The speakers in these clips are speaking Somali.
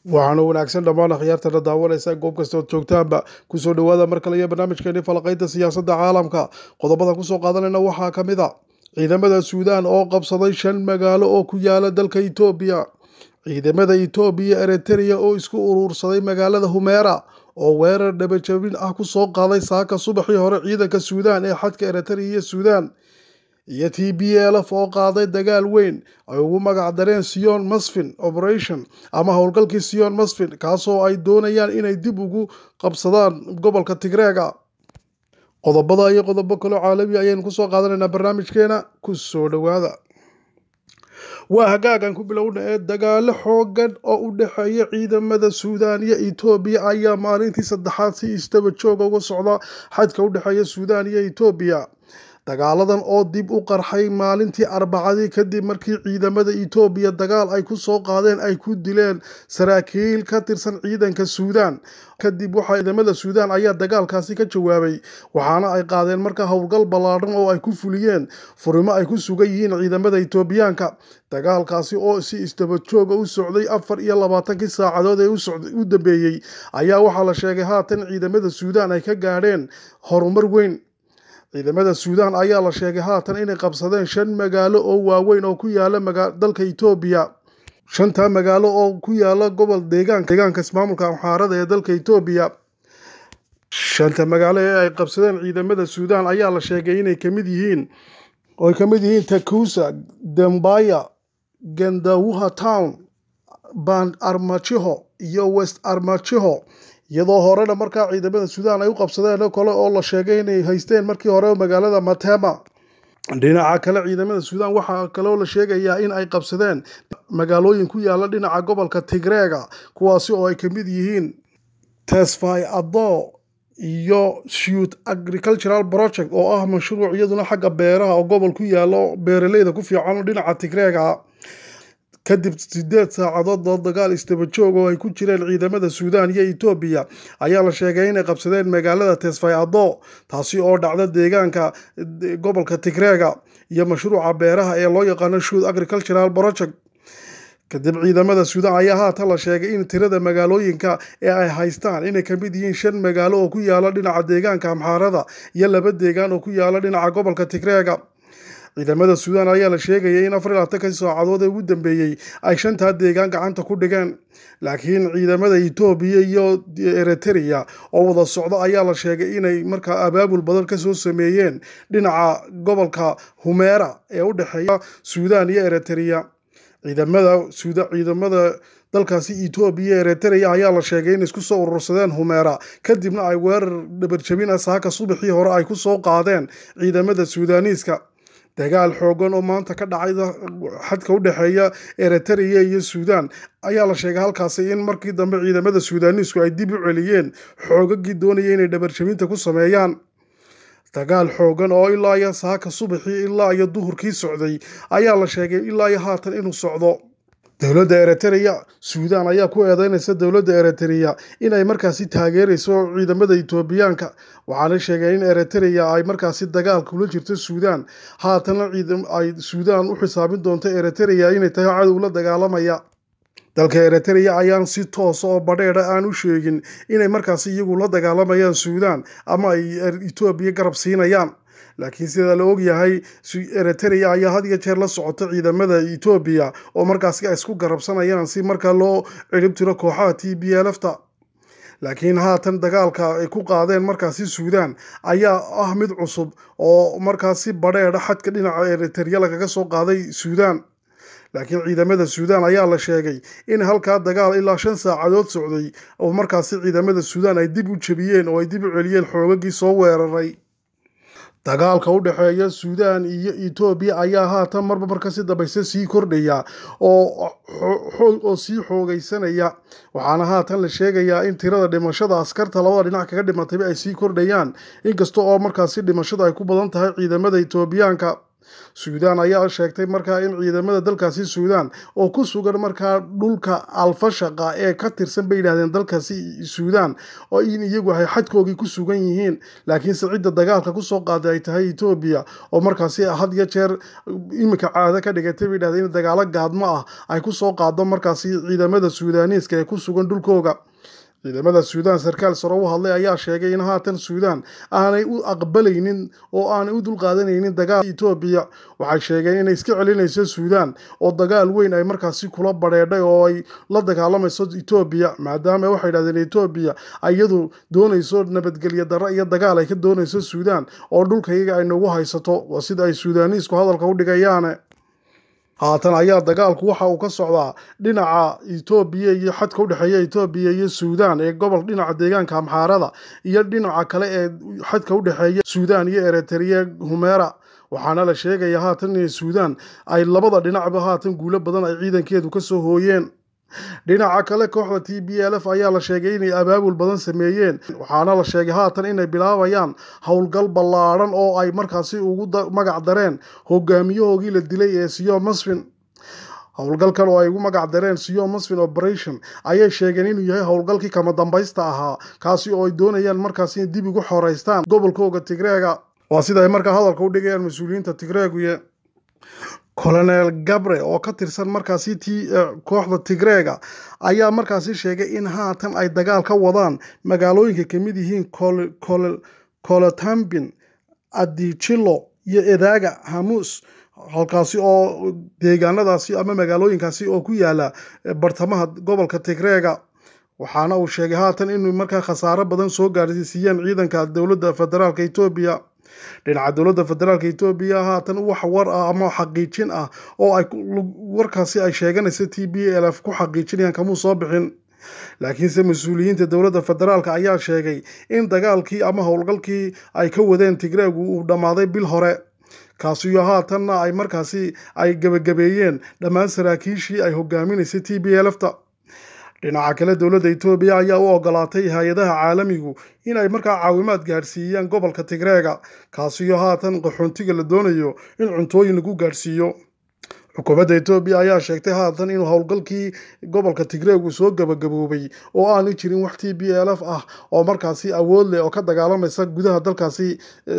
waxaana wanaagsan dhammaan akhyaartana daawanaysa goob kasta ood joogtaanba kusoo dhowaada mar kale iyo barnaamijkeeni falaqaynta siyaasadda caalamka qodobada kusoo qaadanayna waxaa ka mid a ciidamada suudaan oo qabsaday shan magaalo oo ku yaala dalka itoobiya ciidamada itoobiya eritrea oo isku uruursaday magaalada humeera oo weerar dhabajabin ah kusoo qaaday saaka subaxii hore ciidanka suudaan ee xadka eritrea iyo suudaan iyo t b lf oo qaaday dagaal weyn ay ugu magac dareen sion masfin operation ama howlgalkii sion masfin kaasoo ay doonayaan inay dib ugu qabsadaan gobolka tigreega qodobada iyo qodobo kaloo caalami ayaynu kusoo qaadanaynaa barnaamijkeena kusoo dhowaada waa hagaagan ku bilowna ee dagaalo xoogan oo u dhexeeya ciidamada suudaan iyo etoobiya ayaa maalintii saddexaad si istaba jooga uga socda xadka u dhexeeya suudaan iyo etoobiya dagaaladan oo dib u qarxay maalintii arbacadii kadib markii ciidamada etoobiya dagaal ay ku soo qaadeen ay ku dileen saraakiil ka tirsan ciidanka suudaan kadib waxa ciidamada suudaan ayaa dagaalkaasi ka jawaabay waxaana ay qaadeen markaa howlgal ballaadhan oo ay ku fuliyeen furimo ay ku sugan yihiin ciidamada etoobiyaanka dagaalkaasi oo si istaba jooga u socday afar iyo labaatankii saacadood ee u dambeeyey ayaa waxaa la sheegay haatan ciidamada suudaan ay ka gaadheen horumar weyn ciidamada suudaan ayaa la sheegay haatan inay qabsadeen shan magaalo oo waaweyn oo ku yaala dalka etoobiya shanta magaalo oo ku yaala gobol deegaanka deegaanka ismaamulka amxaarada ee dalka etoobiya shanta magaalo ee ay qabsadeen ciidamada suudaan ayaa la sheegay inay kamid yihiin oo ay kamid yihiin takusa dembaya gandawuha town band armachiho iyo west armachiho iyadoo horena markaa ciidamada suudaan ay u qabsadeen kale oo la sheegay inay haysteen markii hore magaalada matema dhinaca kale ciidamada suudaan waxaa kaloo la sheegayaa in ay qabsadeen magaalooyin ku yaala dhinaca gobolka tigreega kuwaasi oo ay kamid yihiin tesfai ado iyo shute agricultural project oo ah mashruuc iyaduna xagga beeraha oo gobol ku yaalo beeraleyda ku fiican dhinaca tigreega kadib sideed saacadood oo dagaal istaba joog oo ay ku jireen ciidamada suudaan iyo etoobiya ayaa la sheegay inay qabsadeen magaalada tesfay ado taasi oo dhacda deegaanka gobolka tigreega iyo mashruuca beeraha ee loo yaqaano shute agricultural project kadib ciidamada suudaan ayaa haatan la sheegay in tirada magaalooyinka ee ay haystaan inay kamid yihiin shan magaalo oo ku yaala dhinaca deegaanka amxaarada iyo laba deegaan oo ku yaala dhinaca gobolka tigreega ciidamada suudaan ayaa la sheegayay in afar iyo labaatankii saacadood ee ugu dambeeyey ay shantaa deegaan gacanta ku dhigeen laakiin ciidamada etoobiya iyo eritrea oo wada socdo ayaa la sheegay inay markaa abaabul badan kasoo sameeyeen dhinaca gobolka humeera ee u dhexeeya suudaan iyo eritrea ciidamada ciidamada dalkaasi etoobiya eritrea ayaa la sheegay in isku soo urursadeen humeera kadibna ay weerar dhabarjabin ah saaka subaxii hore ay ku soo qaadeen ciidamada suudaaniiska dagaal xoogan oo maanta ka dhacay xadka u dhexeeya eritrea iyo suudaan ayaa la sheegay halkaasi in markii dambe ciidamada suudaaniisku ay dib u celiyeen xoogagii doonaya inay dhabarjabinta ku sameeyaan dagaal xoogan oo ilaa iyo saaka subaxii ilaa iyo duhurkii socday ayaa la sheegay ilaa iyo haatan inuu socdo dowladda eritrea suudaan ayaa ku eedeynaysa dowladda eritrea inay markaasi taageerayso ciidamada etoobiyaanka waxaana sheegay in eritrea ay markaasi dagaal kula jirto suudaan haatana ay suudaan u xisaabin doonto eritrea inay tahay cadow la dagaalamaya dalka eritrea ayaan si toosa oo badheedha aan u sheegin inay markaasi iyagu la dagaalamayaan suudaan ama ay etoobiya garab siinayaan laakiin sida la ogyahay eritrea ayaa had iyo jeer la socota ciidamada etoobiya oo markaasi ay isku garabsanayaan si markaa loo cirib tiro kooxaha t b lfta laakiin haatan dagaalka ay ku qaadeen markaasi suudaan ayaa ah mid cusub oo markaasi badheedha xadka dhinaca eritrea lagaga soo qaaday suudaan laakiin ciidamada suudaan ayaa la sheegay in halkaa dagaal ilaa shan saacadood socday oo markaasi ciidamada suudaan ay dib u jebiyeen oo ay dib u celiyeen xoogagii soo weeraray dagaalka u dhexeeya suudaan iyo etoobiya ayaa haatan marba markasi dambayse sii kordhaya oo sii xoogaysanaya waxaana haatan la sheegayaa in tirada dhimashada askarta labada dhinac kaga dhimatayba ay sii kordhayaan inkasta oo markaasi dhimashada ay ku badan tahay ciidamada etoobiyaanka suudaan ayaa sheegtay markaa in ciidamada dalkaasi suudaan oo ku sugan markaa dhulka alfashaqa ee ka tirsan bay yidhahdeen dalkaasi suudaan oo in iyagu ay xadkoogii ku sugan yihiin laakiinse cidda dagaalka kusoo qaaday ay tahay etoobiya oo markaasi had iyo jeer iminka caado ka dhigatay bay yidhahdeen in dagaalo gaadmo ah ay kusoo qaado markaasi ciidamada suudaaniiska ee ku sugan dhulkooga ciidamada suudaan sarkaal saro u hadlay ayaa sheegay in haatan suudaan aanay u aqbalaynin oo aanay u dulqaadanaynin dagaal etoobiya waxay sheegeen inay iska celinayso suudaan oo dagaal weyn ay markaasi kula badheedhay oo ay la dagaalamayso etoobiya maadaama waxay yidhahdeen etoobiya iyadu doonayso nabadgelyo darro iyo dagaal ay ka doonayso suudaan oo dhulkayaga ay nagu haysato waa sida ay suudaaniisku hadalka u dhigayaane haatan ayaa dagaalku waxa uu ka socdaa dhinaca etoobiya iyo xadka u dhexeeya etoobiya iyo suudaan ee gobol dhinaca deegaanka amxaarada iyo dhinaca kale ee xadka u dhexeeya suudaan iyo eritrea humera waxaana la sheegaya haatan in suudaan ay labada dhinacba haatan guulo badan ay ciidankeedu kasoo hooyeen dhinaca kale kooxda t b l f ayaa la sheegay inay abaabul badan sameeyeen waxaana la sheegay haatan inay bilaabayaan howlgal ballaadhan oo ay markaasi ugu magac dareen hogaamiyahoogii la dilay ee siyo masfin howlgalkan oo ay ugu magac dareen siyo masfin operation ayay sheegeen inuu yahay howlgalkii kama dambaysta ahaa kaasi oo ay doonayaan markaasi in dib ugu xoreystaan gobolkooga tigreega waa sida ay markaa hadalka u dhigayaan mas-uuliyiinta tigreeguye colonel gabre oo ka tirsan markaasi t kooxda tigreega ayaa markaasi sheegay in haatan ay dagaal ka wadaan magaalooyinka kamid yihiin colotambin adijilo iyo edaaga hamuus halkaasi oo deegaanadaasi ama magaalooyinkaasi oo ku yaala bartamaha gobolka tigreega waxaana uu sheegay haatan inuu markaa khasaaro badan soo gaarsiiyeen ciidanka dowladda federaalk etoobiya dhinaca dowladda federaalk etoobiya haatan wax war ah ama xaqiijin ah oo ay warkaasi ay sheeganaysa t b l f ku xaqiijinayaan kamuu soo bixin laakiinse mas-uuliyiinta dowladda federaalk ayaa sheegay in dagaalkii ama howlgalkii ay ka wadeen tigreegu uu dhammaaday bil hore kaasiyo haatanna ay markaasi ay gebagabeeyeen dhammaan saraakiishii ay hogaaminaysay t b l fta dhinaca kale dowladda etoobiya ayaa u ogolaatay hay-adaha caalamigu in ay markaa caawimaad gaadhsiiyaan gobolka tigreega kaasiyo haatan qaxoontiga la doonayo in cuntooyin lagu gaadhsiiyo xukuumadda etoobiya ayaa sheegtay haatan inuu howlgalkii gobolka tigreegu soo gabagaboobay oo aanu jirin wax t b l f ah oo markaasi awood leh oo ka dagaalamaysa gudaha dalkaasi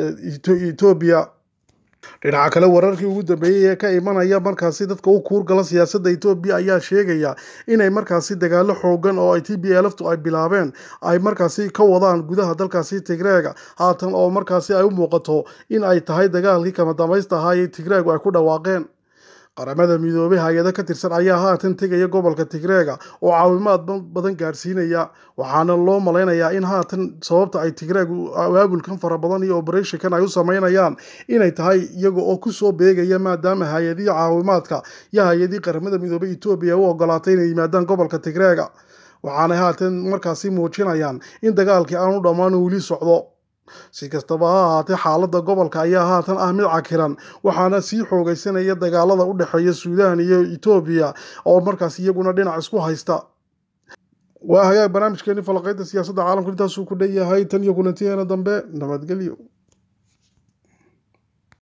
etoobiya dhinaca kale wararkii ugu dambeeyey ee ka imanaya markaasi dadka u kuurgala siyaasadda etoobiya ayaa sheegaya inay markaasi dagaalo xoogan oo ay t b lftu ay bilaabeen ay markaasi ka wadaan gudaha dalkaasi tigreega haatan oo markaasi ay u muuqato in ay tahay dagaalkii kama dambaysta ahaa ee tigreegu ay ku dhawaaqeen qaramada midoobay hay-ado ka tirsan ayaa haatan tegaya gobolka tigreega oo caawimaad badan gaadhsiinaya waxaana loo malaynayaa in haatan sababta ay tigreegu abaabulkan fara badan iyo oberethonkan ay u sameynayaan inay tahay iyaga oo kusoo beegaya maadaama hay-adihii caawimaadka iyo hay-adihii qaramada midoobay etoobiya u ogolaatay inay yimaadaan gobolka tigreega waxaanay haatan markaasi muujinayaan in dagaalkii aanu dhammaan weli socdo si kastaba ha ahaatee xaaladda gobolka ayaa haatan ah mid cakiran waxaana sii xoogaysanaya dagaalada u dhexeeya suudaan iyo etoobiya oo markaas iyaguna dhinac isku haysta waa hagaag barnaamijkeeni falaqaynta siyaasadda caalamka intaasuu ku dhan yahay tan iyo kulantiyeena dambe nabadgelyo